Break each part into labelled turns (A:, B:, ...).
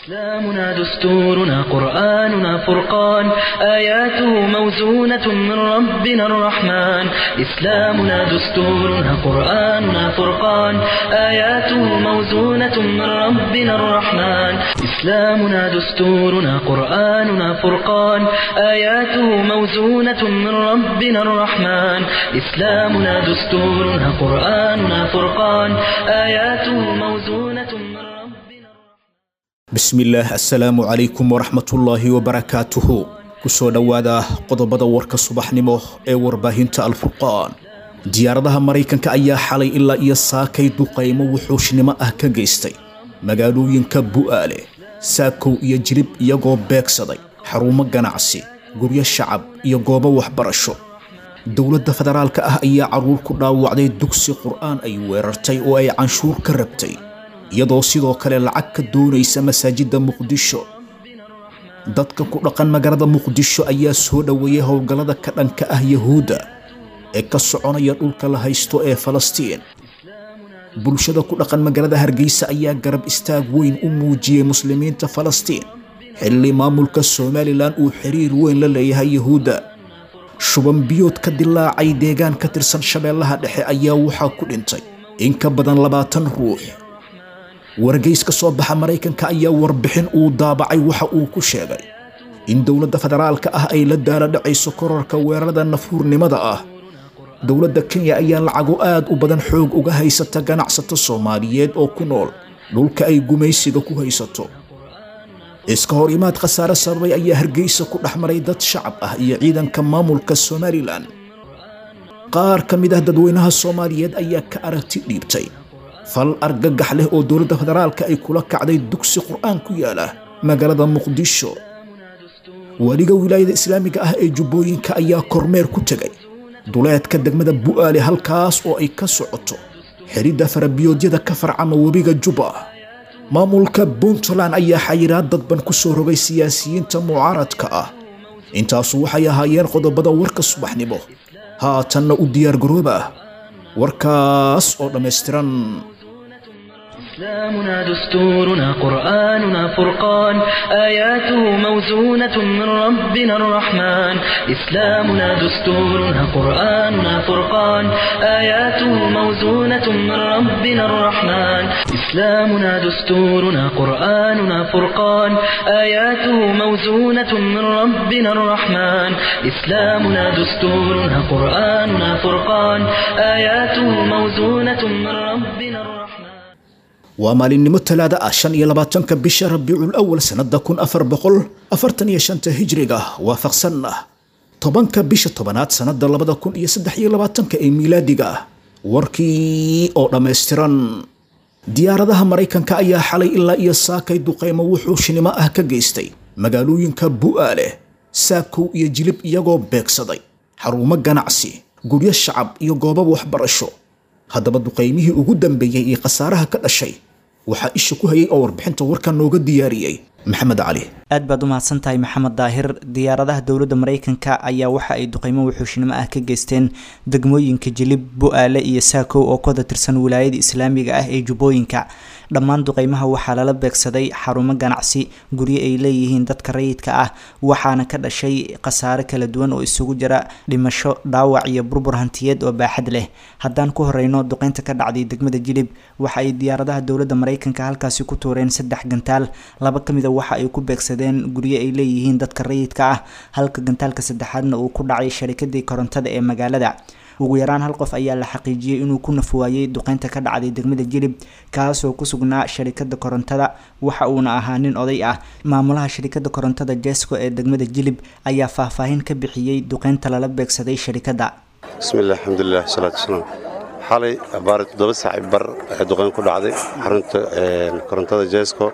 A: إسلامنا دستورنا قرآننا فرقان آياته موزونة من ربنا الرحمن إسلامنا دستورنا قرآننا فرقان آياته موزونة من ربنا الرحمن إسلامنا دستورنا قرآننا فرقان آياته موزونة من ربنا الرحمن إسلامنا دستورنا قرآننا فرقان آياته موزونة من ربنا الرحمن
B: bismillaah assalaamu calaykum waraxmatullaahi wabarakaatuhu kusoo dhowaada qodobada warka subaxnimo ee warbaahinta alfurqaan diyaaradaha maraykanka ayaa xalay ilaa iyo saakay duqaymo wuxuushnimo ah ka geystay magaalooyinka bu'aale saakow iyo jilib iyagoo beegsaday xarumo ganacsi guryo shacab iyo goobo waxbarasho dowladda federaalka ah ayaa carruur ku dhaawacday dugsi qur'aan ay weerartay oo ay canshuur ka rabtay iyadoo sidoo kale lacag ka doonaysa masaajidda muqdisho dadka ku dhaqan magaalada muqdisho ayaa soo dhoweeyay howlgallada ka dhanka ah yahuudda ee ka soconaya dhulka la haysto ee falastiin bulshada ku dhaqan magaalada hargeysa ayaa garab istaag weyn u muujiyey muslimiinta falastiin xilli maamulka somalilan uu xiriir weyn la leeyahay yahuudda shuban biyood ka dilaacay deegaan ka tirsan shabeellaha dhexe ayaa waxaa ku dhintay in ka badan labaatan ruux wargeys ka soo baxa maraykanka ayaa warbixin uu daabacay waxa uu ku sheegay in dowladda federaalka ah ay la daala dhacayso korarka weerarada nafuurnimada ah dowladda kenya ayaa lacago aad u badan xoog uga haysata ganacsato soomaaliyeed oo ku nool dhulka ay gumaysiga ku haysato iska hor imaad khasaare sababay ayaa hargeysa ku dhex maray dad shacab ah iyo ciidanka maamulka somalilan qaar ka mid ah dadweynaha soomaaliyeed ayaa ka aragti dhiibtay fal argagax leh oo dowladda federaalka ay kula kacday dugsi qur'aan ku yaala magaalada muqdisho weliga wilaayada islaamiga ah ee jubbooyinka ayaa kormeer ku tegay duleedka degmada bu'aale halkaas oo ay ka socoto xidhidda farabiyoodyada ka farcama webiga jubba maamulka puntland ayaa xayiraad dadban ku soo rogay siyaasiyiinta mucaaradka ah intaasu waxay ahaayeen qodobada warka subaxnimo haatanna u diyaargarooba warkaas oo dhammaystiran
A: إسلامنا دستورنا قرآننا فرقان آياته موزونة من ربنا الرحمن إسلامنا دستورنا قرآننا فرقان آياته موزونة من ربنا الرحمن إسلامنا دستورنا قرآننا فرقان آياته موزونة من ربنا الرحمن إسلامنا دستورنا قرآننا فرقان آياته موزونة من ربنا الرحمن
B: waa maalinimo talaada ah shan iyo labaatanka bisha rabiicul awal sannada kun afar boqol afartan iyo shanta hijriga waafaqsan ah tobanka bisha tobanaad sannada labada kun iyo saddex iyo labaatanka ee miilaadiga ah warkii oo dhammaystiran diyaaradaha maraykanka ayaa xalay ilaa iyo saakay duqaymo wuxuushnimo ah ka geystay magaalooyinka bu'aale saakow iyo jilib iyagoo beegsaday xarumo ganacsi guryo shacab iyo goobo waxbarasho haddaba duqaymihii ugu dambeeyey iyo khasaaraha ka dhashay waxaa isha ku hayay oo warbixinta warka nooga diyaariyey maxamed cali
C: aad baad u mahadsan tahay maxamed daahir diyaaradaha dowladda maraykanka ayaa waxa ay duqeymo wuxuushnimo ah ka geysteen degmooyinka jilib bu-aale iyo saakow oo ka tirsan wilaayada islaamiga ah ee jubbooyinka dhammaan duqeymaha waxaa lala beegsaday xarumo ganacsi guryo ay leeyihiin dadka rayidka ah waxaana ka dhashay khasaare kala duwan oo isugu jira dhimasho dhaawac iyo burbur hantiyeed oo baaxad leh haddaan ku horeyno duqeynta ka dhacday degmada jilib waxa ay diyaaradaha dowladda maraykanka halkaasi ku tuureen saddex gantaal laba ka mid a waxa ay ku beegsadeen guryo ay leeyihiin dadka rayidka ah halka gantaalka saddexaadna uu ku dhacay sharikadii korontada ee magaalada ugu yaraan hal qof ayaa la xaqiijiyey inuu ku nafwaayey duqeynta ka dhacday degmada jilib kaasoo ku sugnaa sharikada korontada waxa uuna ahaa nin oday ah maamulaha sharikada korontada jesco ee degmada jilib ayaa faahfaahin ka bixiyey duqeynta lala beegsaday sharikada
D: bismillahi alxamdulilah wasalaatu wasalaam xalay abaari toddoba saaci bar ee duqeyn ku dhacday xarunta korontada jesco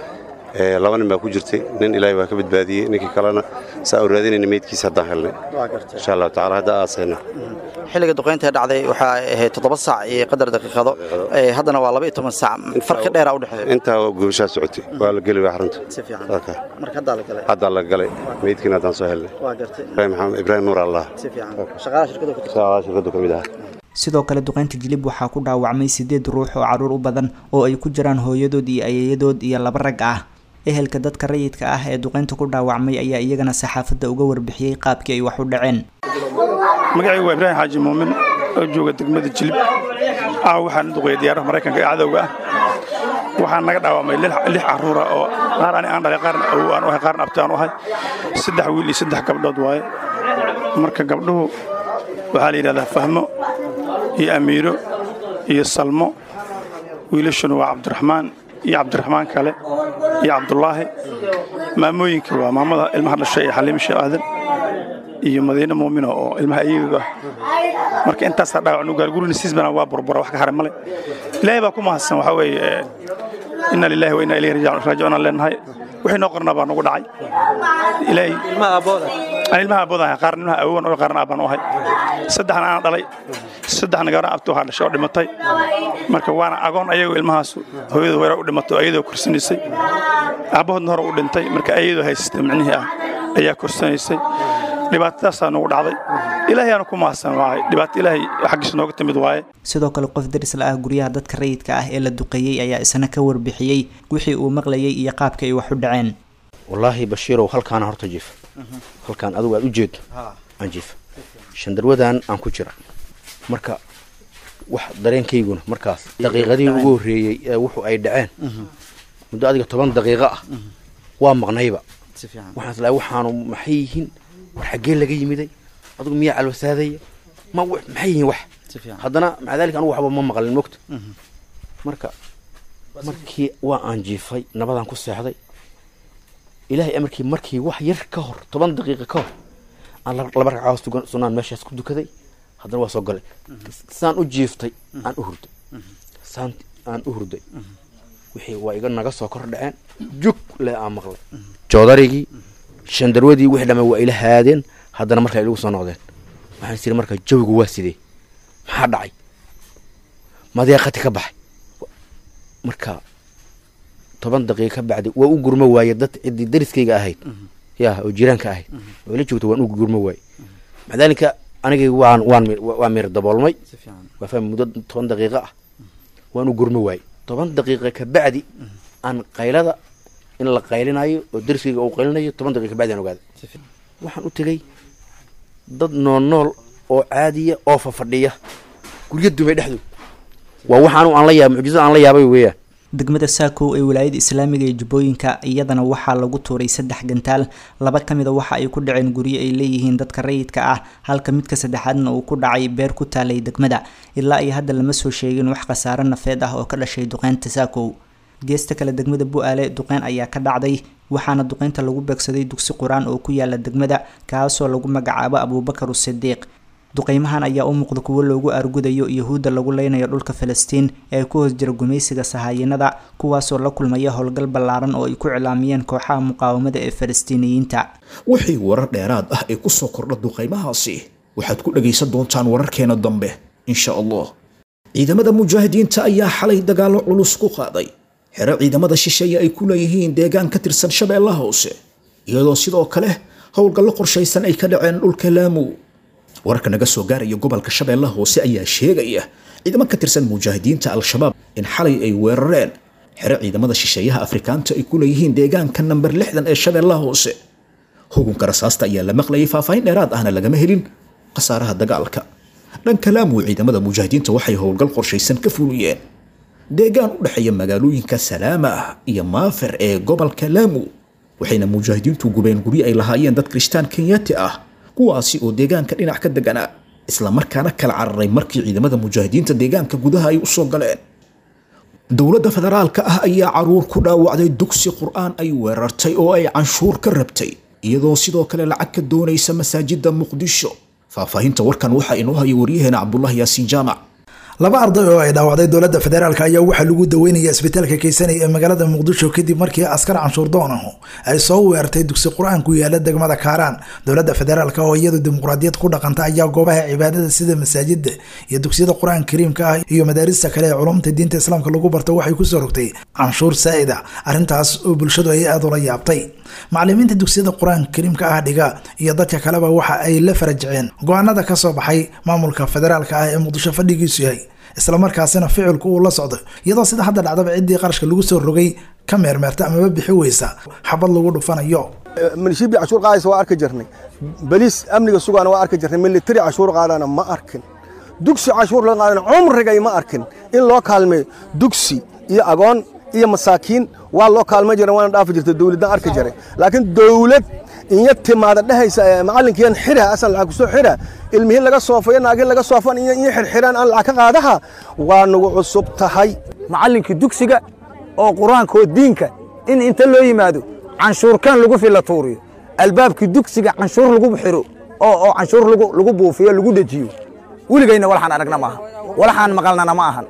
D: laba nin baa ku jirtay nin ilaahay waa ka badbaadiyey ninkii kalena saa u raadinayna meydkiisa haddaan helnay insha allahu tacala hadda aasayna
E: xilliga duqaynta dhacday waxaa ahayd toddoba saac iyo qadar daqiiqado haddana waa laba iyo toban saac farqi dheera u dhexeeya
D: intaa gubashaa socotay waa la geli waa xarunta
E: si fiican
D: Okay.
E: marka haddaa la galay
D: haddaa la galay meydkiina haddaan soo helnay
E: waa gartay
D: ibraahim maxamed ibraahim nuur allah
E: si fiican shaqaalaha shirkada ku tirsan
D: saa shirkadu ka mid ah
C: sidoo kale duqeynta jilib waxaa ku dhaawacmay sideed ruux oo caruur u badan oo ay ku jiraan hooyadood iyo ayeeyadood iyo laba rag ah ehelka dadka rayidka ah ee duqeynta ku dhaawacmay ayaa iyagana saxaafadda uga warbixiyey qaabkii ay wax u dhaceen
F: magacaygu waa ibraahim xaaji muumin oo jooga degmada jilib ah waxaan duqeeyay diyaaraha maraykanka ee cadowga ah waxaan naga dhaawamay lix caruura oo qaar ani aan dhalay qaarna awow aan u ahay qaarna abti aan u ahay saddex wiil iyo saddex gabdhood waaye marka gabdhuhu waxaa la yidhahdaa fahmo iyo amiiro iyo salmo wiilashuna waa cabdiraxmaan iyo cabdiraxmaan kale iyo cabdulaahi maamooyinka waa maamada ilmaha dhashay ee xaliimo sheekh aadan iyo madiine muumino oo ilmaha ayaga ah marka intaasaa dhaawac nu gaargurina siisbana waa burbura wax ka haray male ilaahay baa ku mahadsan waxaa weeye inna lillahi wa inna ilayhi raajicuun aan leenahay wixii noo qornaa baa nagu dhacay ilaahay aan ilmaha abooda ahay qaarna ilmaha awowan oo qaarna aabaan u ahay saddexna aan dhalay saddexna gabarna abtu waxaa dhashay oo dhimatay marka waana agoon ayagoo ilmahaas hooyada weerar u dhimatay oo ayadoo korsanaysay aabbahoodna hore u dhintay marka ayadoo haysatay micnihii ah ayaa korsanaysay dhibaatadaasaa nagu dhacday ilaahay aanu ku mahadsan waaye dhibaato ilaahay xaggiisa nooga timid waaye
C: sidoo kale qof darisla ah guryaha dadka rayidka ah ee la duqeeyey ayaa isna ka warbixiyey wixii uu maqlayay iyo qaabka ay wax u dhaceen
G: wallaahi bashiirow halkaana horta jiif halkaan adigu aad u jeedo aan jiif shandarwadan aan ku jira marka wax dareenkayguna markaas daqiiqadii ugu horreeyey ee wuxu ay dhaceen muddo adiga toban daqiiqo ah waa maqnayba waxaan islaa waxaanu maxay yihiin war xaggee laga yimiday adigu miyaa calwasaadaya ma maxay yihiin wax haddana maca daalika anugu waxba ma maqlin mogta marka markii waa aan jiifay nabadaan ku seexday ilaahay amarkii markii wax yar ka hor toban daqiiqa ka hor aan laba ragcadood sunaan meeshaas ku dukaday haddana waa soo galay saan u jiiftay aan u hurday saan aan u hurday wixii waa iga naga soo kor dhaceen jug le aan maqlay joodarigii shandarwadii wixii dhamme waa ila haadeen haddana markaa ilagu soo noqdeen waxaan is iri marka jawigu waa sidee maxaa dhacay madeeqati ka baxay marka toban daqiiqa ka bacdi waa u gurmo waaye dad ciddii dariskayga ahayd ya oo jiraanka ahayd oo ila joogta waan u gurmo waaye maca daalika anigay waan waan waa mir daboolmay waa fahmi muddo toban daqiiqa ah waan u gurmo waaye toban daqiiqa ka bacdi aan qaylada in la qaylinayo oo dariskayga uu qaylinayo toban daqiiqa ka bacdi aan ogaaday waxaan u tegey dad nool nool oo caadiya oo fafadhiya guryo dumay dhexdood waa waxaanu aan la yaab mucjizada aan la yaabay weeyaan
C: degmada saakow ee wilaayada islaamiga ee jubbooyinka iyadana waxaa lagu tuuray saddex gantaal laba ka mid a waxa ay ku dhaceen guryo ay leeyihiin dadka rayidka ah halka midka saddexaadna uu ku dhacay beer ku taalay degmada ilaa iyo hadda lama soo sheegin wax khasaare nafeed ah oo ka dhashay duqeynta saakow geesta kale degmada bu-aale duqeyn ayaa ka dhacday waxaana duqeynta lagu beegsaday dugsi qur-aan oo ku yaala degmada kaasoo lagu magacaabo abuubakar usidiiq duqeymahan ayaa u muuqda kuwo loogu aargudayo yahuudda lagu leynayo dhulka falastiin ee ku hoos jira gumaysiga sahaayinada kuwaasoo la kulmaya howlgal ballaaran oo ay ku cilaamiyeen kooxaha muqaawamada ee falastiiniyiinta
B: wixii warar dheeraad ah ee kusoo kordha duqaymahaasi waxaad ku dhagaysan doontaan wararkeena dambe insha allah ciidamada mujaahidiinta ayaa xalay dagaallo culus ku qaaday xero ciidamada shisheeye ay ku leeyihiin deegaan ka tirsan shabeellaha hoose iyadoo sidoo kale howlgallo qorshaysan ay ka dhaceen dhulka laamu wararka naga soo gaaraya gobolka shabeellaha hoose ayaa sheegaya ciidamo ka tirsan mujaahidiinta al-shabaab in xalay ay weerareen xero ciidamada shisheeyaha afrikaanta ay ku leeyihiin deegaanka namber lixdan ee shabeellaha hoose hugunka rasaasta ayaa la maqlayay faahfaahin dheeraad ahna lagama helin khasaaraha dagaalka dhanka laamu ciidamada mujaahidiinta waxay howlgal qorshaysan ka fuliyeen deegaan u dhexeeya magaalooyinka salaama iyo maafer ee gobolka laamu waxayna mujaahidiintu gubeen guryo ay lahaayeen dad kirishtaan kenyaati ah kuwaasi oo deegaanka dhinac ka deganaa islamarkaana kala cararay markii ciidamada mujaahidiinta deegaanka gudaha ay usoo galeen dowladda federaalka ah ayaa caruur ku dhaawacday dugsi qur-aan ay weerartay oo ay canshuur ka rabtay iyadoo sidoo kale lacag ka doonaysa masaajida muqdisho faahfaahinta warkan waxaa inoo haya waryaheena cabdulahi yaasiin jaamac
H: laba arday oo ay dhaawacday dowladda federaalk ayaa waxaa lagu daweynaya isbitaalka keysanay ee magaalada muqdisho kadib markii askar canshuur doonahu ay soo weerartay dugsi qur-aan ku yaala degmada kaaraan dowladda federaalk oo iyadu dimuqraadiyad ku dhaqanta ayaa goobaha cibaadada sida masaajida iyo dugsiyada qur-aan kariimka ah iyo madaarista kale ee culumta diinta islaamka lagu barto waxay kusoo rogtay canshuur saa'ida arrintaas oo bulshadu ay aada ula yaabtay macalimiinta dugsiyada qur-aan kariimka ah dhiga iyo dadka kaleba waxa ay la farajiceen go-aanada kasoo baxay maamulka federaalk ah ee muqdisho fadhigiisu yahay islamarkaasina ficilku uu la socdo iyadoo sida hadda dhacdaba ciddii qarashka lagu soo rogay ka meermeerta amaba bixi weysa xabad lagu dhufanayo
I: milishibi cashuur qaadaysa waa arki jirnay baliis amniga sugaana waa arki jirnay militari cashuur qaadana ma arkin dugsi cashuur laga qaadana cumrigay ma arkin in loo kaalmeeyo dugsi iyo agoon iyo masaakiin waa loo kaalmay jira waana dhaafi jirta dowladdan arki jiray laakiin dowlad inya timaada dhehaysa macalinkiian xira asan lacag kusoo xira ilmihiin laga soofayo naagin laga soofan iyo xirxiraan aan lacag ka qaadaha waa nagu cusub tahay
J: macallinkii dugsiga oo qur-aanka oo diinka in inta loo yimaado canshuurkan lagu fila tuuriyo albaabkii dugsiga canshuur lagu xiro oo canshuur lagu buufiyo lagu dejiyo weligayna walaxaan aragna maaha walaxaan maqalnana ma ahan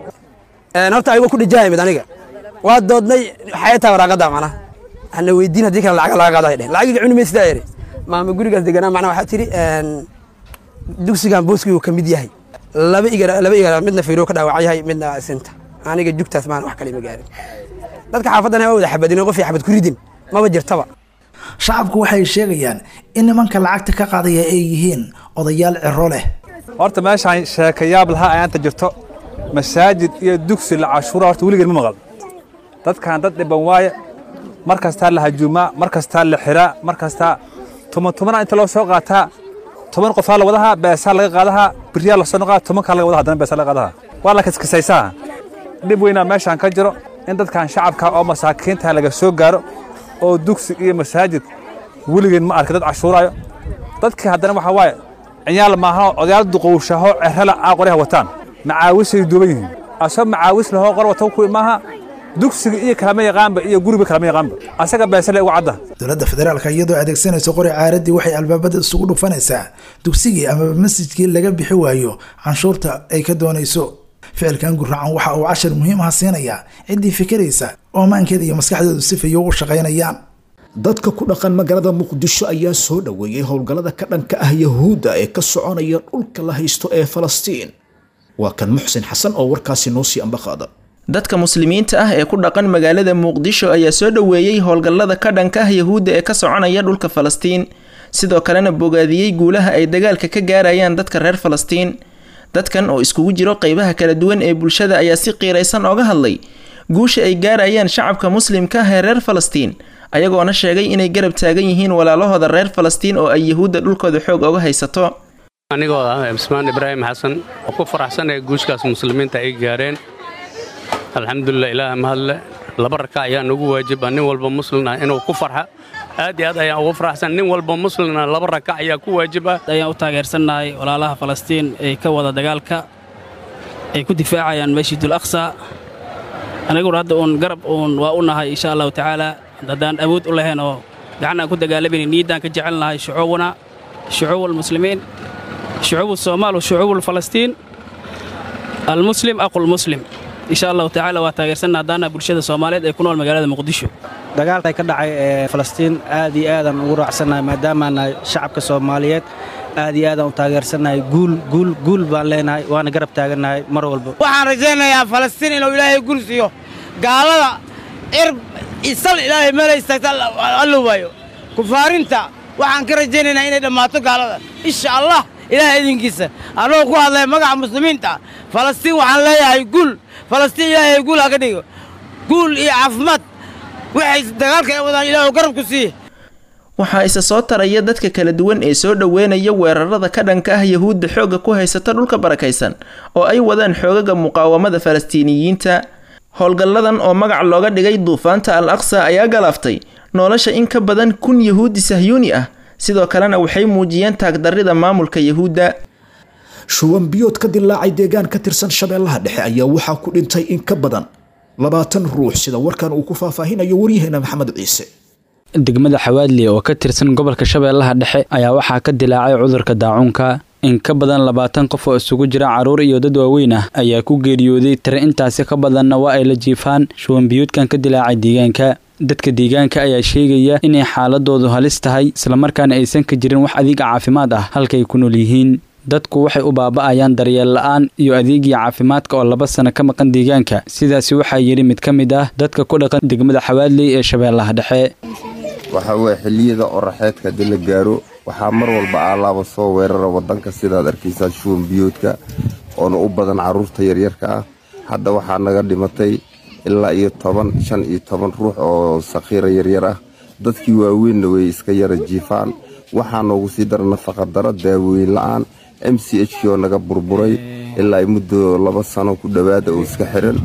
J: horta ayagoo ku dhijaayimid aniga waa doodnay waxay tahay waraaqada macnaha ana weydiin haddii kale lacag laga qaado ay dhehen lacagiga cuni maysidaa eri maama gurigaas deganaa macnaha waxaa tidhi dugsigan booskii uu ka mid yahay laba igara laba igara midna fiiroo ka dhaawac yahay midna sinta aniga jugtaas maan wax kale ma gaarin dadka xaafaddana waa wada xabadin qof xabad ku ridin maba jirtaba
H: shacabku waxay sheegayaan in nimanka lacagta ka qaadaya ay yihiin odayaal ciro leh
K: horta meeshaan sheekayaab lahaa ayaanta jirto masaajid iyo dugsi la cashuura horta weligeed ma maqal dadkan dad dhiban waaye mar kastaa la hajuumaa mar kastaa la xiraa mar kastaa tuman tumana inta loo soo qaataa toban qofaa la wadahaa beesaa laga qaadahaa biryaa lasoo noqaa tobankaa laga wadaha haddana beesaa laga qaadahaa waa la kiskisaysaa dhib weynaa meeshaan ka jiro in dadkan shacabka oo masaakiinta laga soo gaaro oo dugsi iyo masaajid weligeed ma arka dad cashuuraayo dadkii haddana waxaa waaye ciyaal maahanoo odayaal duqowshaho cerala aa qoryaha wataan macaawisay duuban yihiin asoo macaawis lahoo qor wata kuwi maaha dugsiga iyo kalama yaqaanba iyo guriga kalama yaqaanba asaga beesale ugu cadda
H: dowladda federaalka iyadoo adeegsanaysa qori caaradii waxay albaabada isugu dhufanaysaa dugsigii amaba masjidkii laga bixi waayo canshuurta ay ka doonayso ficilkan guracan waxa uu cashar muhiim ah siinayaa ciddii fikiraysa oo maankeeda iyo maskaxdeedu si fayo u shaqaynayaan
B: dadka ku dhaqan magaalada muqdisho ayaa soo dhoweeyey howlgallada ka dhanka ah yahuudda ee ka soconaya dhulka la haysto ee falastiin waa kan muxsin xasan oo warkaasi noo sii ambaqaada
L: dadka muslimiinta ah ee ku dhaqan magaalada muqdisho ayaa soo dhoweeyey howlgallada ka dhanka ah yahuudda ee ka soconaya dhulka falastiin sidoo kalena bogaadiyey guulaha ay dagaalka ka gaarayaan dadka reer falastiin dadkan oo iskugu jiro qeybaha kala duwan ee bulshada ayaa si qiiraysan ooga hadlay guusha ay gaarayaan shacabka muslimka ah ee reer falastiin ayagoona sheegay inay garab taagan yihiin walaalahooda reer falastiin oo ay yahuudda dhulkooda xoog oga haysato
M: anigoo ah cismaan ibraahim xasan oo ku faraxsanaya guushkaas muslimiinta ay gaareen alxamdulilah ilaah mahadle laba raka ayaa nagu waajiba nin walba muslina inuu ku farxa aad iyo aad ayaan ugu faraxsan nin walba muslina laba raka ayaa ku waajiba
N: ayaan u taageersannahay walaalaha falastiin ee ka wada dagaalka ay ku difaacayaan masjidul aqsa aniguna hadda uun garab uun waa u nahay insha allahu tacaala haddaan awood u lahayn oo gacan aan ku dagaalamayna niiddaan ka jecelnahay shucuubuna shucuub almuslimiin shucuub soomaal washucuub alfalastiin almuslim aqulmuslim insha allahu tacaala waa taageersanna haddaana bulshada soomaaliyeed ee ku nool magaalada muqdisho
O: dagaalka ka dhacay ee falastiin aad iyo aadaan ugu raacsannahay maadaamaana shacabka soomaaliyeed aad iyo aadaan u taageersannahay guul guul guul baan leenahay waana garab taagannahay mar walba
P: waxaan rajaynayaa falastiin inuu ilaahay guul siiyo gaalada cirb isal ilaahay meelay istaagta alla waayo kufaarinta waxaan ka rajaynaynaa inay dhammaato gaalada insha allah ilaahay idinkiisa annagoo ku hadlaya magaca muslimiinta falastiin waxaan leeyahay guul falastiin ilaahay guul ha ka dhigo guul iyo caafimaad waxay dagaalka ay wadaan ilaahu garabku siiye
L: waxaa isa soo taraya dadka kala duwan ee soo dhoweynaya weerarada ka dhanka ah yahuudda xoogga ku haysata dhulka barakaysan oo ay wadaan xoogaga muqaawamada falastiiniyiinta howlgalladan oo magac looga dhigay duufaanta al aqsa ayaa galaaftay nolosha in ka badan kun yahuudi sahyuuni ah sidoo kalena waxay muujiyeen taagdarrida maamulka yahuudda
B: shuwan biyood ka dilaacay deegaan ka tirsan shabeellaha dhexe ayaa waxaa ku dhintay in ka badan labaatan ruux sida warkan uu ku faahfaahinayo waryaheena maxamed ciise
Q: degmada xawaadli oo ka tirsan gobolka shabeellaha dhexe ayaa waxaa ka dilaacay cudurka daacuunka in ka badan labaatan qof oo isugu jira carruur iyo dad waaweyn ah ayaa ku geeriyooday tire intaasi ka badanna waa ay la jiifaan shuwanbiyoodkan ka dilaacay deegaanka dadka deegaanka ayaa sheegaya inay xaaladoodu halis tahay islamarkaana aysan ka jirin wax adeega caafimaad ah halkay ku nool yihiin dadku waxay u baaba'ayaan daryeel la'aan iyo adeegii caafimaadka oo laba sano ka maqan deegaanka sidaasi waxaa yidhi mid ka mid ah dadka ku dhaqan degmada xawaadley ee shabeellaha dhexe
R: waxaa weeye xilliyada oraxeedka haddii la gaaro waxaa mar walba aalaaba soo weerara waddanka sidaad arkaysaa shuwan biyoodka oona u badan carruurta yaryarka ah hadda waxaa naga dhimatay ilaa iyo toban shan iyo toban ruux oo sakhiira yaryar ah dadkii waaweynna way iska yara jiifaan waxaa noogu sii dara nafaqadaro daawooyin la-aan m c h k oo naga burburay ilaa ay muddo laba sano ku dhowaada oo iska xiran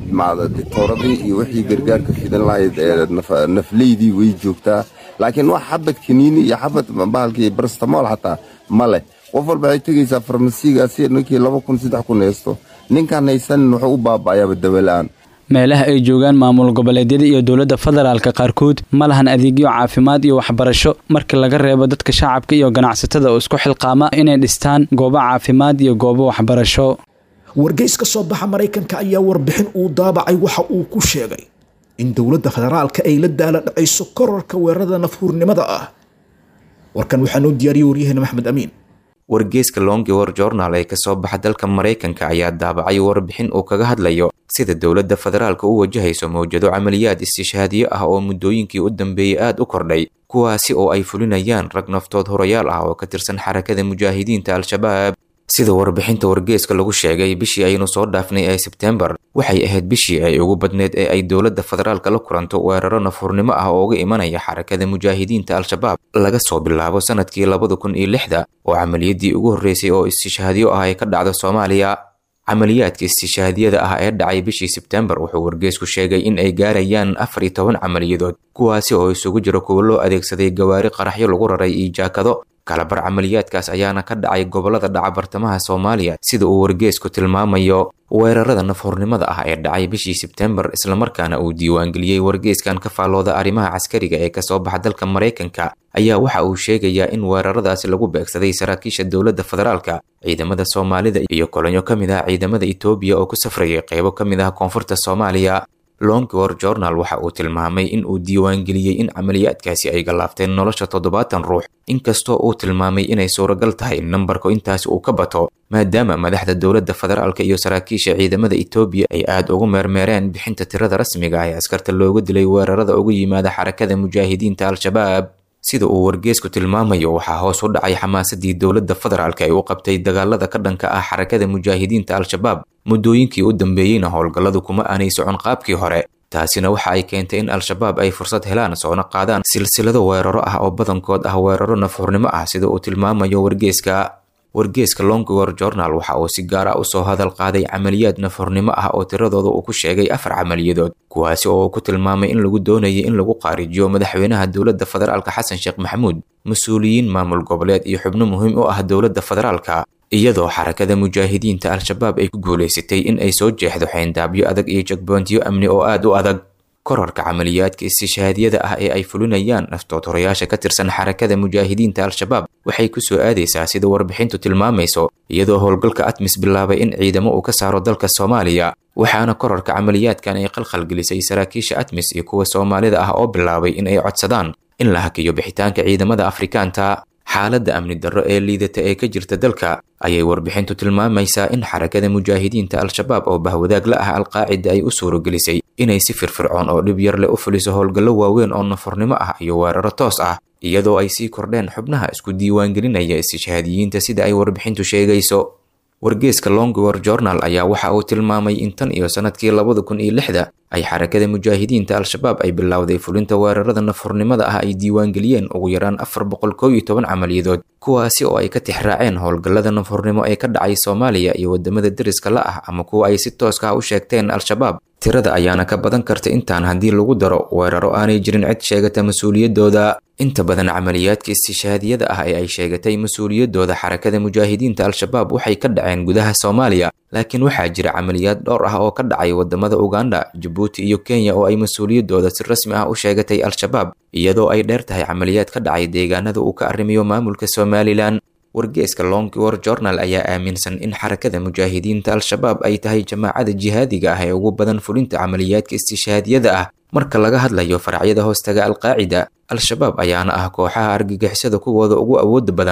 R: ditooradii iyo wixii gargaarka fidan lahayd ee nafleydii way joogtaa laakiin wax xabad kaniini iyo xabad bahalkii barstamool xataa ma leh qof walba waxay tegaysaa farmasiigaasi ninkii laba kun saddex kun haysto ninkaan haysanin wuxuu u baaba'ayaaba dawola-aan
Q: meelaha ay joogaan maamul goboleedyada iyo dowladda federaalka qaarkood ma lahan adeegyo caafimaad iyo waxbarasho marka laga reebo dadka shacabka iyo ganacsatada oo isku xilqaama inay dhistaan goobo caafimaad iyo goobo waxbarasho
B: wargeys ka soo baxa maraykanka ayaa warbixin uu daabacay waxa uu ku sheegay in dowladda federaalka ay la daala dhacayso korarka weerarada nafhuurnimada ah warkan waxaa noo diyaariyey waryaheena maxmed amiin
S: wargeyska longewor journal ee kasoo baxa dalka maraykanka ayaa daabacay warbixin uu kaga hadlayo sida dowladda federaalka u wajahayso mawjado camaliyaad istishhaadiyo ah oo muddooyinkii u dambeeyey aad u kordhay kuwaasi oo ay fulinayaan rag naftood horayaal ah oo ka tirsan xarakada mujaahidiinta al-shabaab sida warbixinta wargeeska lagu sheegay bishii aynu soo dhaafnay ee sebtembar waxay ahayd bishii ay ugu badneed ee ay dowladda federaalka la kulanto weeraro nafhurnimo ah oo uga imanaya xarakada mujaahidiinta al-shabaab laga soo bilaabo sanadkii labada kun iyo lixda oo camaliyadii ugu horreysay oo istishhaadiyo ah ay ka dhacdo soomaaliya camaliyaadka istishhaadiyada ah ee dhacay bishii sebtembar wuxuu wargeesku sheegay in ay gaarayaan afar iyo toban camaliyadood kuwaasi oo isugu jiro kuwa loo adeegsaday gawaari qaraxyo lagu raray iyo jaakado kalabar camaliyaadkaas ayaana ka dhacay gobolada dhaca bartamaha soomaaliya sida uu wargeesku tilmaamayo weerarada nafhurnimada ah ee dhacay bishii sebtembar islamarkaana uu diiwaangeliyey wargeeskan ka faallooda arrimaha caskariga ee kasoo baxa dalka maraykanka ayaa waxa uu sheegayaa in weeraradaasi lagu beegsaday saraakiisha dowladda federaalka ciidamada soomaalida iyo kolonyo ka mid ah ciidamada etoobiya oo ku safrayay qeybo ka mid ah koonfurta soomaaliya longwor journal waxa uu tilmaamay in uu diiwaangeliyey in camaliyaadkaasi ay gallaafteen nolosha toddobaatan ruux inkastoo uu tilmaamay inay suuragal tahay in nambarku intaasi uu ka bato maadaama madaxda dowladda federaalka iyo saraakiisha ciidamada etoobiya ay aad ugu meermeereen bixinta tirada rasmiga ah ee askarta looga dilay weerarada uga yimaada xarakada mujaahidiinta al-shabaab sida uu wargeesku tilmaamayo waxaa hoos u dhacay xamaasadii dowladda federaalka ay u qabtay dagaalada ka dhanka ah xarakada mujaahidiinta al-shabaab muddooyinkii u dambeeyeyna howlgalladu kuma aanay socon qaabkii hore taasina waxa ay keentay in al-shabaab ay fursad helaan soona qaadaan silsilado weeraro ah oo badankood ah weeraro nafhurnimo ah sida uu tilmaamayo wargeeska wargeeska longwor journal waxa uu si gaar ah usoo hadal qaaday camaliyaad nafhurnimo ah oo tiradooda uu ku sheegay afar camaliyadood kuwaasi oo uu ku tilmaamay in lagu doonayay in lagu qaarijiyo madaxweynaha dowladda federaalka xasan sheekh maxamuud mas-uuliyiin maamul goboleed iyo xubno muhiim u ah dowladda federaalka iyadoo xarakada mujaahidiinta al-shabaab ay ku guulaysatay in ay soo jeexdo xeyndaabyo adag iyo jagboontiyo amni oo aad u adag korarka camaliyaadka istishhaadiyada ah ee ay fulinayaan naftoodhorayaasha ka tirsan xarakada mujaahidiinta al-shabaab waxay ku soo aadaysaa sida warbixintu tilmaamayso iyadoo howlgalka atmis bilaabay in ciidamo uu ka saaro dalka soomaaliya waxaana korarka camaliyaadkan ay qalqalgelisay saraakiisha atmis iyo kuwa soomaalida ah oo bilaabay in ay codsadaan in la hakiyo bixitaanka ciidamada afrikaanta xaaladda amni darro ee liidata ee ka jirta dalka ayay warbixintu tilmaamaysaa in xarakada mujaahidiinta al-shabaab oo bahwadaag la ah alqaacida ay u suuragelisay inay si firfircoon oo dhib yar leh u fuliso howlgallo waaweyn oo nafurnimo ah iyo weeraro toos ah iyadoo ay sii kordheen xubnaha isku diiwaangelinaya istishhaadiyiinta sida ay warbixintu sheegayso wargeeska longwor journal ayaa waxa uu tilmaamay in tan iyo sanadkii labada kun iyo lixda ay xarakada mujaahidiinta al-shabaab ay bilowday fulinta weerarada nafhurnimada ah ay diiwaangeliyeen ugu yaraan afar boqol kow iyo toban camaliyadood kuwaasi oo ay ka tixraaceen howlgallada nafhurnimo ee ka dhacay soomaaliya iyo wadamada deriska la ah ama kuwa ay si tooska ah u sheegteen al-shabaab tirada ayaana ka badan karta intaan haddii lagu daro weeraro aanay jirin cid sheegata mas-uuliyadooda inta badan camaliyaadka istishhaadiyada ah ee ay sheegatay mas-uuliyadooda xarakada mujaahidiinta al-shabaab waxay ka dhaceen gudaha soomaaliya laakiin waxaa jira camaliyaad dhowr ah oo ka dhacay wadamada uganda jabuuti iyo kenya oo ay mas-uuliyadooda si rasmi ah u sheegatay al-shabaab iyadoo ay dheer tahay camaliyaad ka dhacay deegaanada uu ka arrimiyo maamulka somalilan wargeeska longwor journal ayaa aaminsan in xarakada mujaahidiinta al-shabaab ay tahay jamaacada jihaadiga ah ee ugu badan fulinta camaliyaadka istishhaadiyada ah marka laga hadlayo faracyada hoostaga alqaacida al-shabaab ayaana ah kooxaha argagixisada kuwooda ugu awooda badan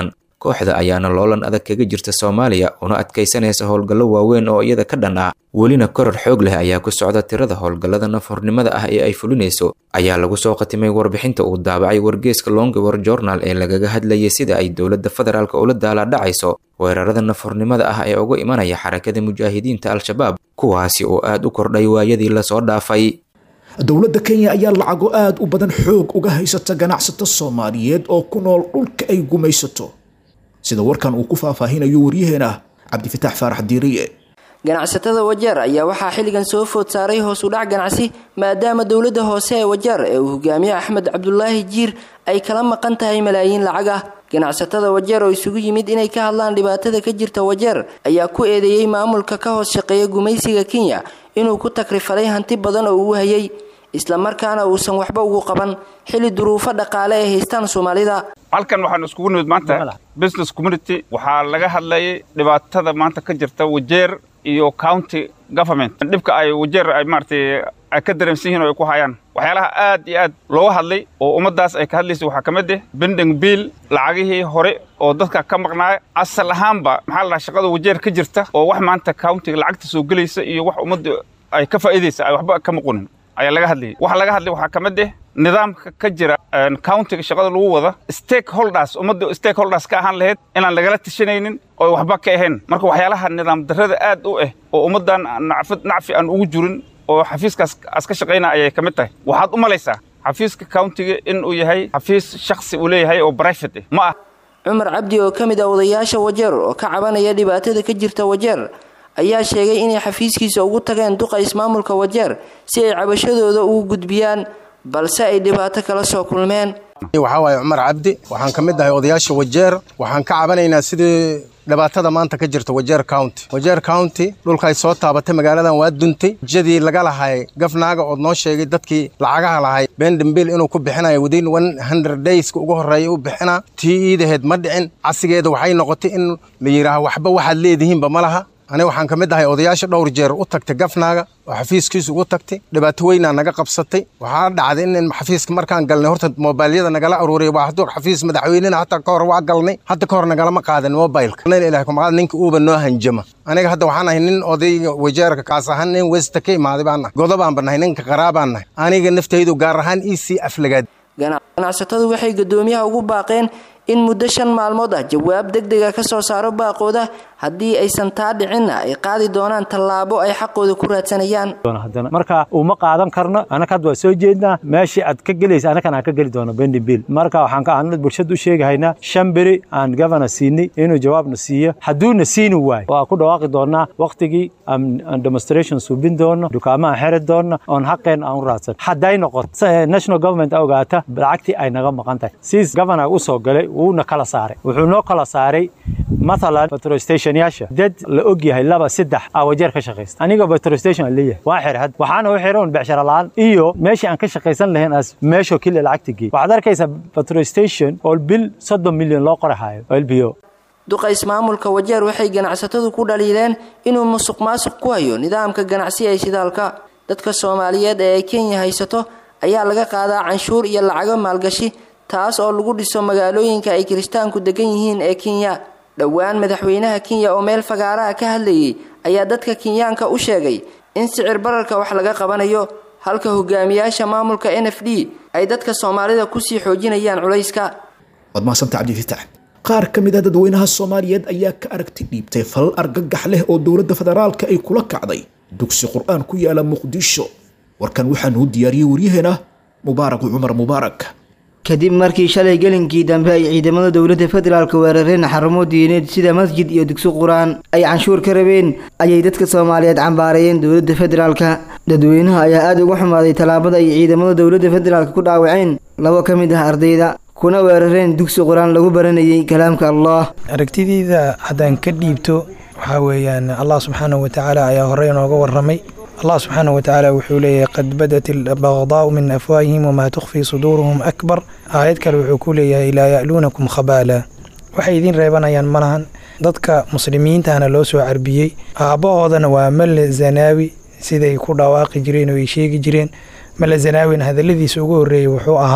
S: kooxda ayaana loolan adag kaga jirta soomaaliya una adkaysanaysa howlgallo waaweyn oo iyada ka dhan ah welina koror xoog leh ayaa ku socda tirada howlgallada nafhornimada ah ee ay fulinayso ayaa lagu soo qatimay warbixinta uu daabacay wargeeska longewar journal ee lagaga hadlayay sida ay dowladda federaalk ula daalaadhacayso weerarada nafhornimada ah ee uga imanaya xarakada mujaahidiinta al-shabaab kuwaasi oo aad u kordhay waayadii lasoo dhaafay
B: dowladda kenya ayaa lacago aad u badan xoog uga haysata ganacsato soomaaliyeed oo ku nool dhulka ay gumaysato sida warkan uu ku faahfaahinayo waryaheena cabdifitaax faarax diiriye
T: ganacsatada wajeer ayaa waxaa xilligan soo food saaray hoos u dhac ganacsi maadaama dowladda hoose ee wajeer ee uu hogaamiye axmed cabdulaahi jiir ay kala maqan tahay malaayiin lacag ah ganacsatada wajeer oo isugu yimid inay ka hadlaan dhibaatada ka jirta wajeer ayaa ku eedeeyey maamulka ka hoos shaqeeya gumaysiga kenya inuu ku takrifalay hanti badan oo uu hayay islamarkaana uusan waxba ugu qaban xilli duruufo dhaqaale ay haystaan soomaalida
U: halkan waxaan iskugu nimid maanta business community waxaa laga hadlayay dhibaatada maanta ka jirta wajeer iyo county government dhibka ay wajeer ay maaragtay ay ka dareemsan yihiin oo ay ku hayaan waxyaalaha aad iyo aad looga hadlay oo ummaddaas ay ka hadlaysay waxaa ka mid ah bending bill lacagihii hore oo dadka ka maqnaaya asal ahaanba maxaa la dhahaa shaqada wajeer ka jirta oo wax maanta countiga lacagta soo gelaysa iyo wax ummadda ay ka faa'iidaysa ay waxba ka maqonin ayaa laga hadlayay waxa laga hadlay waxaa ka mid ah nidaamka ka jira countiga shaqada lagu wada stakeholders ummadda stakeholders ka ahaan lahayd inaan lagala tashanaynin oo waxba ka ahayn marka waxyaalaha nidaam darrada aad u ah oo ummaddan nacfi aan ugu jirin oo xafiiskaas as ka shaqaynaya ayay ka mid tahay waxaad u malaysaa xafiiska countiga in uu yahay xafiis shakhsi uu leeyahay oo private ah ma ah
T: cumar cabdi oo ka mid ah odayaasha wajeer oo ka cabanaya dhibaatada ka jirta wajeer ayaa sheegay inay xafiiskiisa ugu tageen duqa ismaamulka wajeer si ay cabashadooda ugu gudbiyaan balse ay dhibaato kala soo kulmeen
V: waxaa waaye cumar cabdi waxaan ka mid ahay odayaasha wajeer waxaan ka cabanaynaa sidii dhibaatada maanta ka jirta wajeer county wajeer county dhulkaay soo taabatay magaaladan waa duntay jadii laga lahay gafnaaga ood noo sheegay dadkii lacagaha lahay bendambil inuu ku bixinayo within one hundred dayska ugu horreeya u bixinaa tii iidaheed ma dhicin casigeeda waxay noqotay in la yidhaaho waxba waxaad leedihiinba ma laha aniga waxaan ka mid ahay odayaasha dhowr jeer u tagtay gafnaaga oo xafiiskiisa ugu tagtay dhibaato weynaa naga qabsatay waxaa dhacday in xafiiska markaan galnay horta mobayliyada nagala aruuriya waa hadduu xafiis madaxweynena hataa ka hor waa galnay hadda ka hor nagalama qaadan mobaylka ilahay kumaqaad ninka uuba noo hanjama aniga hadda waxaan ahay nin odayga wajeerka kaas ahaan nin westa ka imaaday baan nahay godobaan ba nahay ninka qaraabaan nahay aniga naftaydu gaar ahaan ii sii aflagaad
T: ganacsatadu waxay guddoomiyaha ugu baaqeen in muddo shan maalmood ah jawaab deg dega ka soo saaro baaqooda haddii aysan taa dhicinna ay qaadi doonaan tallaabo ay xaqooda ku raadsanayaan
W: marka uma qaadan karno anaka hadda waa soo jeednaa meeshii aad ka gelaysa anakan aan ka geli doono bendibil marka waxaan ka aanad bulshada u sheegahaynaa shan beri aan gavana siinay inuu jawaabna siiyo hadduuna siini waayo waa ku dhawaaqi doonaa waqtigii aan demonstration suubin doono dukaamo aan xeri doono oon xaqeen aan u raadsan hadday noqoto national government ogaata lacagtii ay naga maqan tahay siis gavana u soo galay wuuna kala saaray wuxuu noo kala saaray mathalan petrol stationyaasha dad la og yahay laba saddex aa wajeer ka shaqaysta aniga petrol station aan leeyahay waa xir had waxaana u xiran becshara la'aan iyo meeshii aan ka shaqaysan lahayn as meeshoo keliya lacagta geey waxaad arkaysaa petrol station oo bil soddon milyan loo qorahayo oo lbo
T: duqa ismaamulka wajeer waxay ganacsatadu ku dhaliileen inuu musuq maasuq ku hayo nidaamka ganacsi ee shidaalka dadka soomaaliyeed ee ay kenya haysato ayaa laga qaadaa canshuur iyo lacago maalgashi taas oo lagu dhiso magaalooyinka ay kiristaanku degan yihiin ee kenya dhowaan madaxweynaha kenya oo meel fagaaraha ka hadlayay ayaa dadka kenyaanka u sheegay in sicir bararka wax laga qabanayo halka hogaamiyaasha maamulka n f d ay dadka soomaalida kusii xoojinayaan culayska
B: waad mahadsantaha cabdifitaax qaar ka mid ah dadweynaha soomaaliyeed ayaa ka aragti dhiibtay falal argagax leh oo dowladda federaalka ay kula kacday dugsi qur-aan ku yaala muqdisho warkan waxaanuu diyaariyey waryaheena mubaarak cumar mubaarak
X: kadib markii shalay gelinkii dambe ay ciidamada dowladda federaalk weerareen xarumo diineed sida masjid iyo dugsi qur-aan ay canshuur ka rabeen ayay dadka soomaaliyeed cambaarayeen dowladda federaalka dadweynaha ayaa aada uga xumaaday tallaabada ay ciidamada dowladda federaalk ku dhaawaceen labo ka mid ah ardayda kuna weerareen dugsi qur-aan lagu baranayay kalaamka allah
Y: aragtideyda haddaan ka dhiibto waxaa weeyaan allah subxaanahu watacaala ayaa horey nooga waramay allah subxaanahu watacaala wuxuu leeyahay qad badat albaqdaau min afwaahihim wamaa tukhfii suduuruhum akbar aayad kale wuxuu ku leeyahay laa ya'luunakum khabaala waxay idiin reebanayaan malahan dadka muslimiintahna loo soo carbiyey aabbahoodana waa male zanaawi siday ku dhawaaqi jireen oo ay sheegi jireen male zanaawina hadaladiisa ugu horreeyey wuxuu ahaa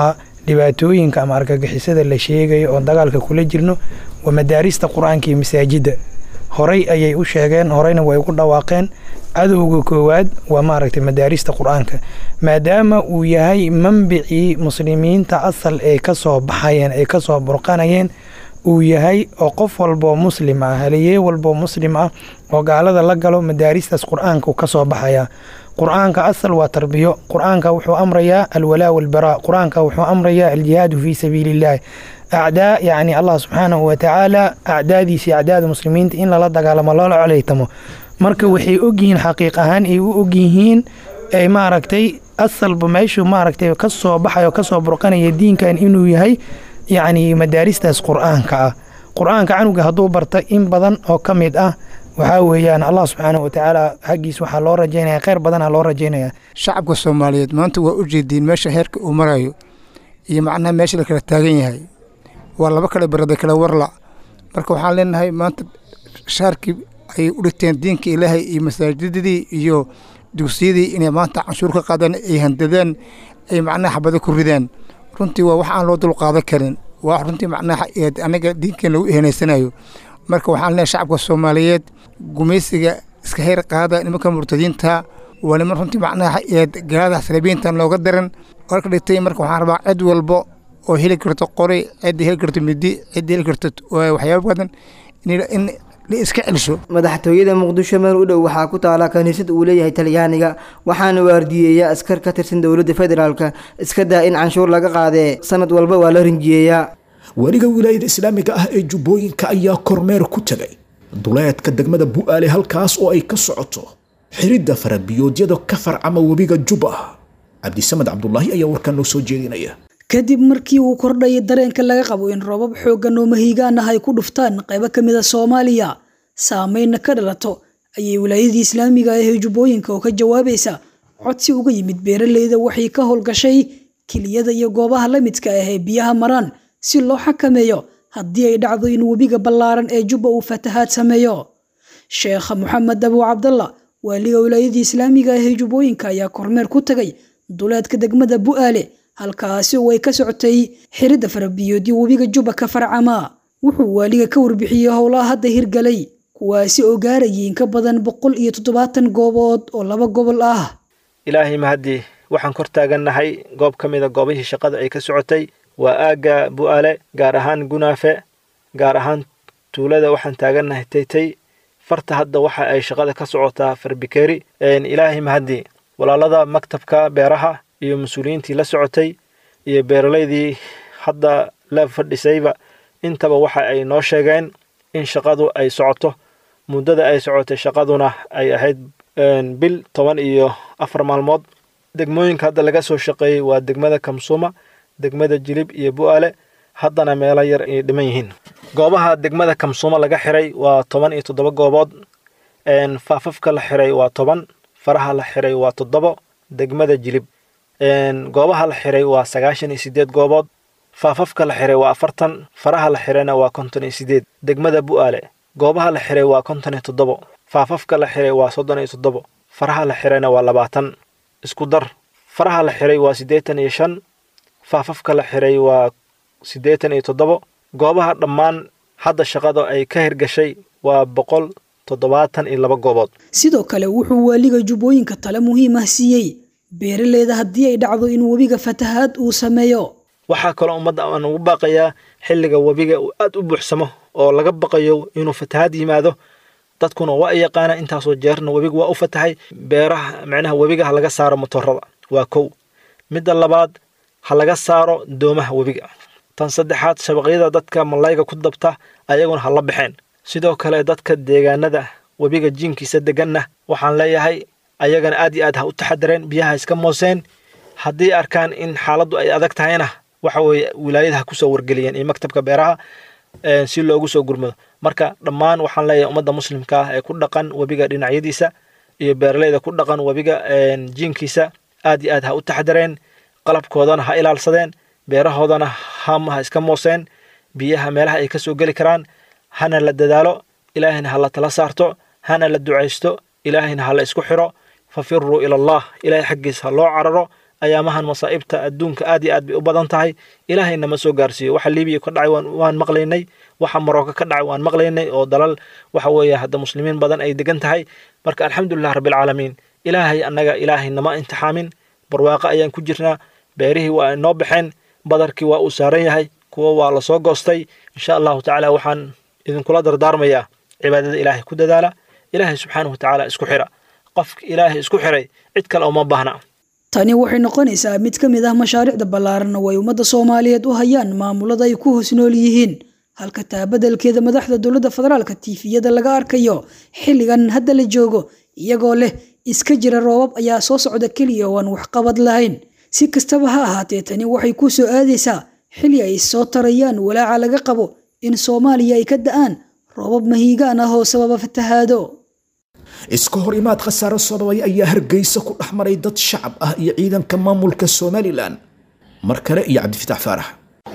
Y: dhibaatooyinka ama argagixisada la sheegayo oo dagaalka kula jirno waa madaarista qur-aanka iyo masaajidda horey ayay u sheegeen horeyna way ugu dhawaaqeen cadowga koowaad waa maaragtay madaarista qur-aanka maadaama uu yahay manbicii muslimiinta asal ay kasoo baxayeen ay kasoo burqanayeen uu yahay oo qof walboo muslim ah haliyey walboo muslim ah oo gaalada la galo madaaristaas qur-aanka kasoo baxaya qur-aanka asal waa tarbiyo qur-aanka wuxuu amrayaa alwalaa walbaraa qur-aanka wuxuu amrayaa aljihaadu fii sabiili illaahi acdaa yacni allah subxaanahu watacaala acdaadiisa iyo acdaada muslimiinta in lala dagaalamo loola coleytamo marka waxay ogyihiin xaqiiq ahaan ay u ogyihiin ay maaragtay asalba meeshuu maaragtay kasoo baxayo kasoo burqanaya diinkan inuu yahay yacni madaaristaas qur-aanka ah qur-aanka canuga hadduu barta in badan oo ka mid ah waxaa weeyaan allah subxaanahu watacaala xaggiis waxaa loo rajaynaya kheyr badana loo rajaynaya
A: shacabka soomaaliyeed maanta waa u jeediin meesha heerka uu marayo iyo macnaha meesha la kala taagan yahay waa laba kale barada kale warla marka waxaan leenahay maanta shaarkii ay u dhigteen diinka ilaahay iyo masaajidadii iyo dugsiyadii inay maanta canshuur ka qaadaan ay handadaan ay macnaha xabado ku ridaan runtii waa wax aan loo dulqaadan karin waa runtii macnaha anaga diinkan lagu ehanaysanayo marka waxaan leenahay shacabka soomaaliyeed gumaysiga iska heer qaada nimanka murtadiinta waa niman runtii macnaha gaalada salibiintan looga daran warka dhigtay marka waxaan rabaa cid walbo oo heli karto qori cidda heli karto midi cidda heli karto waxyaaba badan in la iska celsho
X: madaxtooyada muqdisho meel u dhow waxaa ku taala kaniisad uu leeyahay talyaaniga waxaana waardiyeeya askar ka tirsan dowladda federaalka iska daa in canshuur laga qaadee sanad walba waa la rinjiyeeyaa
B: weliga wilaayada islaamiga ah ee jubbooyinka ayaa kormeer ku tegay duleedka degmada bu'aale halkaas oo ay ka socoto xiridda farabiyoodyada ka farcama webiga jubba cabdisamed cabdulaahi ayaa warkan noo soo jeedinaya
D: kadib markii uu kordhayay dareenka laga qabo in roobab xooggan oo mahiigaan ah ay ku dhuftaan qaybo ka mid a soomaaliya saameynna ka dhalato ayay wilaayadii islaamiga ah ee jubbooyinka oo ka jawaabaysa codsi uga yimid beeraleyda waxay ka howlgashay kiliyada iyo goobaha la midka ah ee biyaha maraan si loo xakameeyo haddii ay dhacdo in webiga ballaaran ee jubba uu fatahaad sameeyo sheekha moxamed abu cabdalla waaliga wilaayadii islaamiga ah ee jubbooyinka ayaa kormeer ku tagay duleedka degmada bu'aale halkaasi oo ay ka socotay xiridda farabiyoodyo webiga jubba ka farcama wuxuu waaliga ka warbixiyey howlaha hadda hirgalay kuwaasi oo gaarayay in ka badan boqol iyo toddobaatan goobood oo laba gobol ah
E: ilaahay mahadii waxaan kor taagannahay goob ka mida goobihii shaqada ay ka socotay waa aagga bu'aale gaar ahaan gunaafe gaar ahaan tuulada waxaan taagannahay taytay farta hadda waxa ay shaqada ka socotaa farbikeeri ilaahay mahadii walaalada maktabka beeraha iyo mas-uuliyiintii la socotay iyo beeralaydii hadda la fadhisayba intaba waxa ay noo sheegeen in shaqadu ay socoto muddada ay socotay shaqaduna ay ahayd bil toban iyo afar maalmood degmooyinka hadda laga soo shaqeeyey waa degmada kamsuuma degmada jilib iyo bu'aale haddana meelo yar ay dhiman yihiin goobaha degmada kamsuuma laga xiray waa toban iyo toddoba goobood faafafka la xiray waa toban faraha la xiray waa toddobo degmada jilib goobaha la xiray waa sagaashan iyo sideed goobood faafafka la xiray waa afartan faraha la xirayna waa konton iyo sideed degmada bu'aale goobaha la xiray waa konton iyo toddobo faafafka la xiray waa soddon iyo toddobo faraha la xirayna waa labaatan isku dar faraha la xiray waa siddeetan iyo shan faafafka la xiray waa siddeetan iyo toddobo goobaha dhammaan hadda shaqada ay ka hirgashay waa boqol toddobaatan iyo laba goobood
D: sidoo kale wuxuu waaliga jubbooyinka tale muhiim ah siiyey beeraleyda haddii ay dhacdo in webiga fatahaad uu sameeyo
E: waxaa kaloo ummadda aan ugu baaqayaa xilliga webiga uu aad u buuxsamo oo laga baqayo inuu fatahaad yimaado dadkuna waa ay yaqaana intaasoo jeerna webiga waa u fatahay beeraha macnaha webiga ha laga saaro motorada waa kow midda labaad ha laga saaro doomaha webiga tan saddexaad shabaqyada dadka malayga ku dabta ayaguna ha la baxeen sidoo kale dadka deegaanada webiga jiinkiisa deganna waxaan leeyahay ayagana aad iyo aad ha u taxadareen biyaha iska mooseen haddii arkaan in xaaladdu ay adag tahayna waxa weeye wilaayada ha kusoo wargeliyeen iyo maktabka beeraha si loogu soo gurmado marka dhammaan waxaan leeyahay ummadda muslimka ah ee ku dhaqan webiga dhinacyadiisa iyo beeraleyda ku dhaqan webiga jiinkiisa aad iyo aad ha u taxadareen qalabkoodana ha ilaalsadeen beerahoodana hama ha iska mooseen biyaha meelaha ay ka soo geli karaan hana la dadaalo ilaahayna ha la tala saarto hana la ducaysto ilaahayna ha la isku xiro fafiruu ila allah ilaahay xaggiis ha loo cararo ayaamahan masaa'ibta adduunka aad iyo aad bay u badan tahay ilaahayna ma soo gaarsiiyo waxa libiya ka dhacay waan maqlaynay waxa marocco ka dhacay waan maqlaynay oo dalal waxa weeye hadda muslimiin badan ay degan tahay marka alxamdulilah rabbilcaalamiin ilaahay annaga ilaahay nama intixaamin barwaaqo ayaan ku jirnaa beerihii waa inoo baxeen badarkii waa uu saaran yahay kuwa waa la soo goostay insha allahu tacaala waxaan idinkula dardaarmayaa cibaadada ilaahay ku dadaala ilaahay subxaanahu watacaala isku xira qofka ilaahay isku xiray cid kale uma baahna
D: tani waxay noqonaysaa mid ka mid ah mashaariicda ballaaran oo ay ummadda soomaaliyeed u hayaan maamulada ay ku hoos nool yihiin halka taabadelkeeda madaxda dowladda federaalka tiifiyada laga arkayo xilligan hadda la joogo iyagoo leh iska jira roobab ayaa soo socda keliya oo aan waxqabad lahayn si kastaba ha ahaatee tani waxay ku soo aadaysaa xilli ay soo tarayaan walaaca laga qabo in soomaaliya ay ka da'aan roobab mahiigaan ah oo sababa fatahaado
B: iska hor imaad khasaaro sababay ayaa hargeysa ku dhex maray dad shacab ah iyo ciidanka maamulka somalilan mar kale iyo cabdifitaax faarax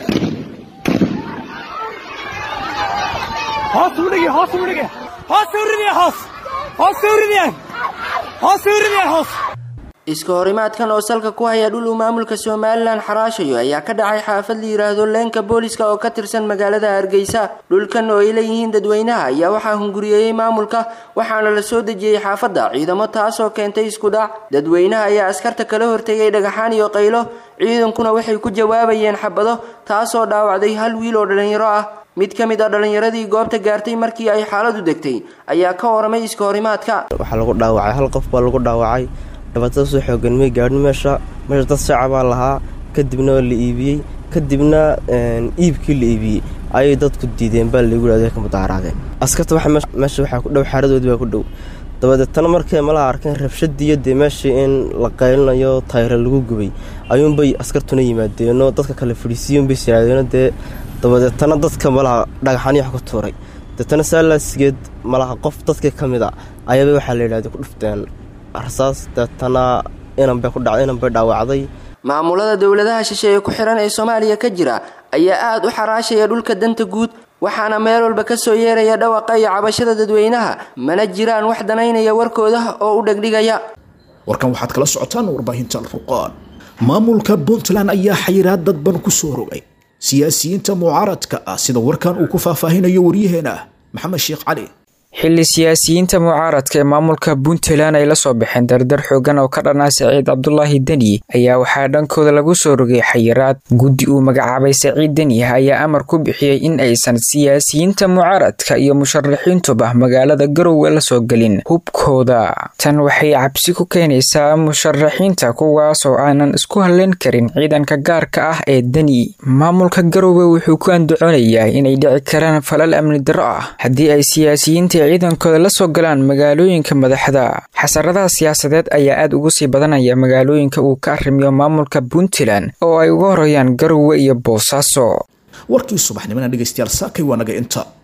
T: iska horimaadkan oo salka ku haya dhul uu maamulka somalilan xaraashayo ayaa ka dhacay xaafad la yidhaahdo leenka booliska oo ka tirsan magaalada hargeysa dhulkan oo ay leeyihiin dadweynaha ayaa waxaa hunguriyeeyey maamulka waxaana la soo dejiyey xaafadda ciidamo taasoo keentay isku dhac dadweynaha ayaa askarta kala hortegay dhagaxaan iyo qaylo ciidankuna waxay ku jawaabayeen xabado taasoo dhaawacday hal wiil oo dhallinyaro ah mid ka mid a dhallinyaradii goobta gaartay markii ay xaaladu degtay ayaa ka waramay iska horimaadka
C: waxaa lagu dhaawacay hal qof baa lagu dhaawacay dhibaatada soo xoogan may gaadhin meesha meesha dad shacabaa lahaa kadibna waa la iibiyey kadibna iibkii la iibiyey ayay dadku diideen baa laygu yidhahdo ka mudaaharaadeen askarta waxa meesha waxaa ku dhow xaaradoodii baa ku dhow dabadeetana markay malaha arkeen rabshadiiyo dee meeshii in la qaylinayo tayra lagu gubay ayuunbay askartuna yimaadeenoo dadka kale fadhiisiiyunbay siraadeeno dee dabadeetana dadka malaha dhagaxani wax ku tuuray deetana saalaasigeed malaha qof dadkii ka mid a ayaaba waxaa la yidhahda ku dhufteen rasaas deetana inanbay ku dhacday inanbay dhaawacday
T: maamulada dowladaha shisheeye ku xiran ee soomaaliya ka jira ayaa aad u xaraashaya dhulka danta guud waxaana meel walba ka soo yeeraya dhawaqa iyo cabashada dadweynaha mana jiraan wax danaynaya warkooda oo u dhegdhigaya
B: warkan waxaad kala socotaan warbaahinta alfurqaan maamulka puntland ayaa xayiraad dadban ku soo rogay siyaasiyiinta mucaaradka ah sida warkan uu ku faahfaahinayo waryaheena maxamed sheekh cali
F: xilli siyaasiyiinta mucaaradka ee maamulka puntland ay la soo baxeen dardar xoogan oo ka dhanaa saciid cabdulaahi deni ayaa waxaa dhankooda lagu soo rogay xayiraad guddi uu magacaabay saciid deni ayaa amar ku bixiyey in aysan siyaasiyiinta mucaaradka iyo musharaxiintuba magaalada garowe la soo gelin hubkooda tan waxay cabsi ku keenaysaa musharaxiinta kuwaas oo aanan isku halleyn karin ciidanka gaarka ah ee deni maamulka garowe wuxuu ku andacoonayaa inay dhici karaan falal amni darro ah haddii ay siyaasiyiinta ciidankooda la soo galaan magaalooyinka madaxda xasaradaha siyaasadeed ayaa aad ugu sii badanaya magaalooyinka uu ka arrimiyo maamulka puntland oo ay uga horeeyaan garowe iyo boosaaso
B: warkii subaxnimona dhegaystayaal saakay waa naga inta